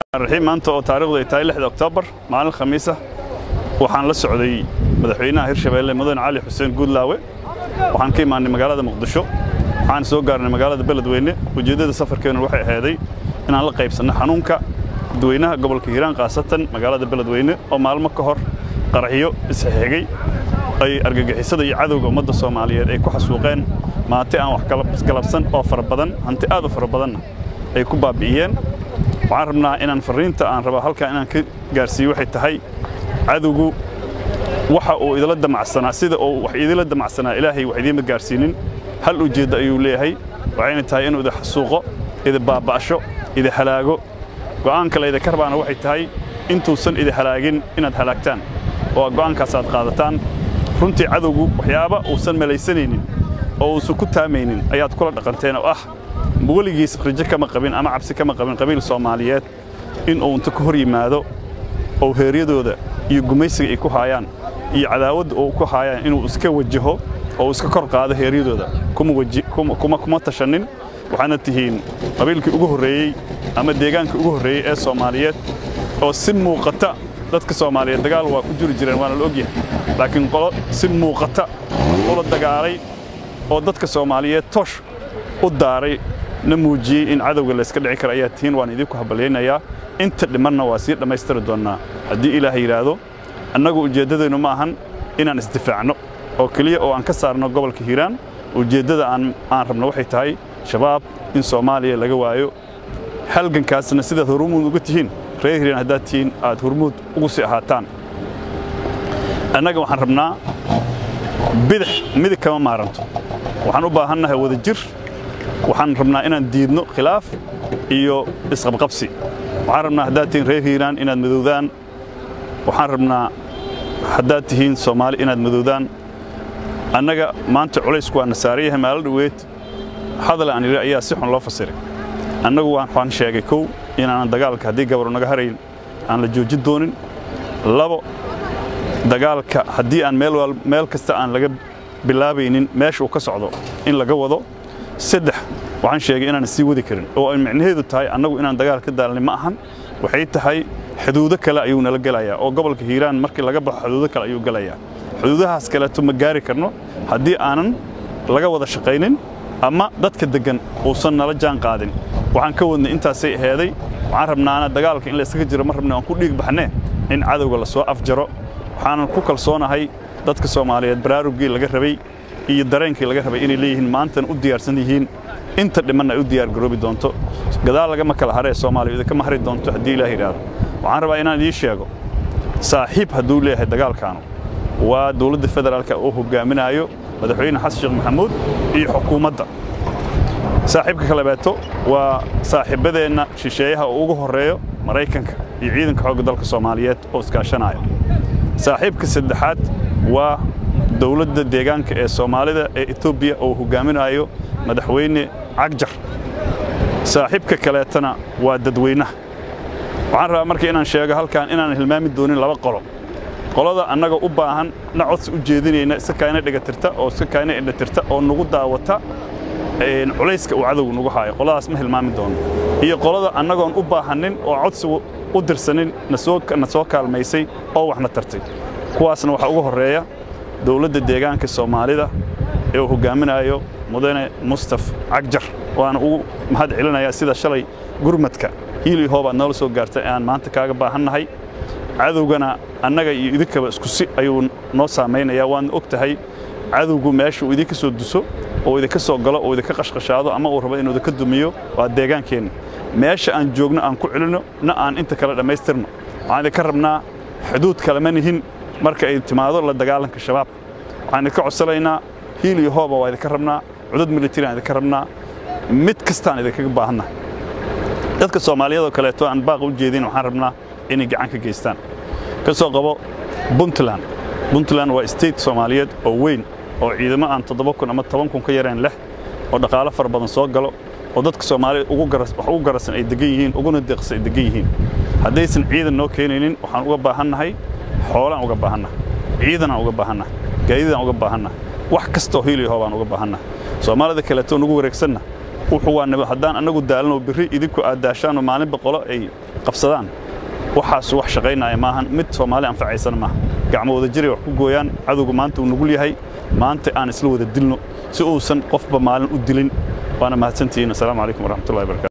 raxiim maanta oo taariikhdu ay tahay lixda oktoobar maalin khamiisa waxaan la socday madaxweynaha hirshabeelle mudane cali xuseen guudlaawe waxaan ka imaanay magaalada muqdisho waxaan soo gaarnay magaalada beledweyne ujeeddada safarkeennu waxay ahaaday inaan la qaybsanno xanuunka dadweynaha gobolka hiiraan khaasatan magaalada beledweyne oo maalmo ka hor qaraxyo isxigay ay argagixisada iyo cadowga ummadda soomaaliyeed ay ku xasuuqeen maanti aan wax galabsan oo fara badan hanti aad u fara badanna ay ku baabi'iyeen waxaan rabnaa inaan farriinta aan rabaa halkaa inaan ka gaarsiiyo waxay tahay cadowgu waxa uu idila damacsanaa sida uu wax idila damacsanaa ilaahay wax idiima gaarsiinin hal ujeeddo ayuu leeyahay waxayna tahay inuu idi xasuuqo idi baaba'sho idi halaago go'aanka laydinka rabaana waxay tahay intuusan idi halaagin inaad halaagtaan oo go'aankaas aad qaadataan runtii cadowgu waxyaaba uusan malaysanaynin oo uusan ku taamaynin ayaad kula dhaqanteen oo ah weligiis rajo kama qabin ama cabsi kama qabin qabiil soomaaliyeed in uu inta ka hor yimaado oo heeryadooda iyo gumaysiga ay ku haayaan iyo cadaawadda uu ku haayaan inuu iska wajaho oo uu iska kor qaado heeryadooda kuma tashannin waxaana tihiin qabiilkii ugu horreeyey ama deegaankii ugu horreeyey ee soomaaliyeed oo si muuqata dadka soomaaliyeed dagaal waa ku jiri jireen waana la ogyahay laakiin qolo si muuqata ula dagaalay oo dadka soomaaliyeed toosh u daaray na muujiyey in cadowga layska dhici kara ayaa tihiin waan idinku habalyaynayaa inta dhimanna waa sii dhammaystiri doonnaa haddii ilaah yidhaahdo annagu ujeeddadeennu ma ahan inaan isdifaacno oo keliya oo aan ka saarno gobolka hiiraan ujeeddada aan rabno waxay tahay shabaab in soomaaliya laga waayo halgankaasna sidaad hormuud uga tihiin reer hiiraan haddaad tihiin aad hormuud ugu sii ahaataan annaga waxaan rabnaa bidix midig kama maaranto waxaan u baahannahay wada jir waxaan rabnaa inaan diidno khilaaf iyo isqabqabsi waxaan rabnaa haddaad tihiin reer hiiraan inaad madowdaan waxaan rabnaa haddaad tihiin soomaali inaad madowdaan annaga maanta culaysku waa nasaarayahay maalo dhoweed hadal aan idhi ayaa si xun loo fasiray annagu waxaan sheegay kow inaanan dagaalka haddii gabaru naga harayn aan la joojin doonin labo dagaalka haddii aan meel kasta aan laga bilaabaynin meesha uu ka socdo in laga wado saddex waxaan sheegay inaan sii wadi karin oo ay micnaheedu tahay annagu inaan dagaal ka daalnay ma ahan waxay tahay xuduudo kale ayuu nala gelayaa oo gobolka hiiraan markii laga baxo xuduudo kale ayuu gelayaa xuduudahaas kaleeto ma gaari karno haddii aanan laga wada shaqaynin ama dadka deggan uusan nala jaan qaadin waxaan ka wadnay intaasay aheeday waxaan rabnaana dagaalka in laysaga jiro ma rabna aan ku dhiig baxnee in cadowga la soo afjaro waxaanan ku kalsoonahay dadka soomaaliyeed baraarugii laga rabay iyo dareenkii laga rabay inay leeyihiin maantana u diyaarsan yihiin inta dhimanna ay u diyaargaroobi doonto gadaal lagama kala haree soomaaliya idinkama hari doonto haddii ilaah yidhaahdo waxaan rabaa inaan idiin sheego saaxiib hadduu leeyahay dagaalkaanu waa dowladda federaalka uu hogaaminaayo madaxweyne xasan sheekh maxamuud iyo xukuumadda saaxiibka kalebeeto waa saaxiibbadeenna shisheeyaha uu ugu horreeyo maraykanka iyo ciidanka xoogga dalka soomaaliyeed oo iskaashanaya saaxiibka saddexaad waa dowladda deegaanka ee soomaalida ee etoobiya oo hogaaminayo madaxweyne cagjar saaxiibka kaleetana waa dadweynaha waxaan rabaa marka inaan sheego halkan inaan hilmaami doonin laba qolo qolada annaga u baahan na codsi u jeedinayna iska kaayna dhigatirta oo iska kaayna indhatirta oo nagu daawata culayska uu cadowgu nagu haayo qoladaas ma hilmaami doono iyo qolada annagoon u baahannin oo codsigu u dirsanin na soo kaalmaysay oo waxna tartay kuwaasna waxaa ugu horreeya dowladda deegaanka soomaalida ee uu hogaaminayo mudane mustaf cagjar waana ugu mahad celinayaa sida shalay gurmadka hiili hoobaad noola soo gaartay aan maanta kaaga baahannahay cadowgana annaga iyo idinkaba isku si ayuu noo saamaynayaa waadna og tahay cadowgu meesha uu idinka soo duso oo idinka soo galo oo idinka qashqashaado ama uu rabo inuu idinka dumiyo waa deegaankeenna meesha aan joogno aan ku celinno na aan inta kale dhammaystirno waxaan idinka rabnaa xuduud kalema nihin marka ay timaado la dagaalanka shabaab waxaan idinka codsanaynaa hiil iyo hooba waa idinka rabnaa cudud militari aan idinka rabnaa mid kastaan idinkaga baahanna dadka soomaaliyadoo kaleeto aan baaqa u jeedin waxaan rabnaa inay gacan ka geystaan ka soo qabo puntland puntland waa state soomaaliyeed oo weyn oo ciidamo aan toddoba kun ama toban kun ka yareen leh oo dhaqaalo fara badan soo galo oo dadka soomaaliyed wax ugu garasan ay degan yihiin uguna deeqsan ay degan yihiin haddaysan ciidan noo keenaynin waxaan uga baahannahay xoolaan uga baahannaha ciidanaan uga baahannaha gaadidaan uga baahannaha wax kastoo hiiliyaho baan uga baahannaha soomaalida kaleeto nugu wareegsanna wuxuu waa haddaan annagu daalno birri idinku aad daashaanoo maalinba qolo ay qabsadaan waxaas wax shaqaynaya maahan mid soomaali anfacaysana maaha gacmo wada jiray wax ku gooyaan cadowga maanta uu nugul yahay maanta aan isla wada dilno si uusan qofba maalin u dilin waana mahadsantihiin assalaamu calaykum waraxmatullahi barakatu